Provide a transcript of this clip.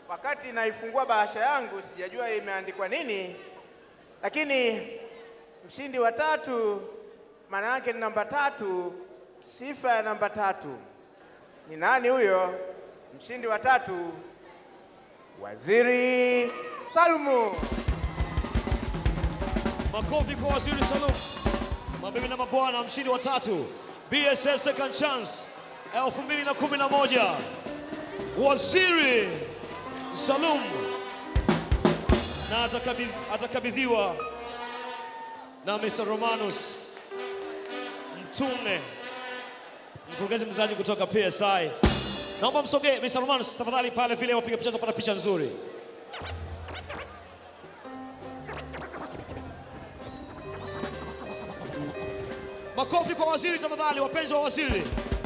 wakati naifungua bahasha yangu sijajua imeandikwa nini, lakini mshindi wa tatu maana yake ni namba tatu, sifa ya namba tatu. Ni nani huyo? Mshindi wa tatu, Waziri Salumu. Makofi kwa Waziri Salum. Mabibi na mabwana, mshindi wa tatu BSS Second Chance 2011 Waziri Salum, na atakabidhi- atakabidhiwa na Mr. Romanus Mtume, mkurugenzi mtendaji kutoka PSI. Naomba msogee Mr. Romanus tafadhali, pale vile wapiga picha tupata picha nzuri. Makofi kwa waziri tafadhali, wapenzi wa waziri.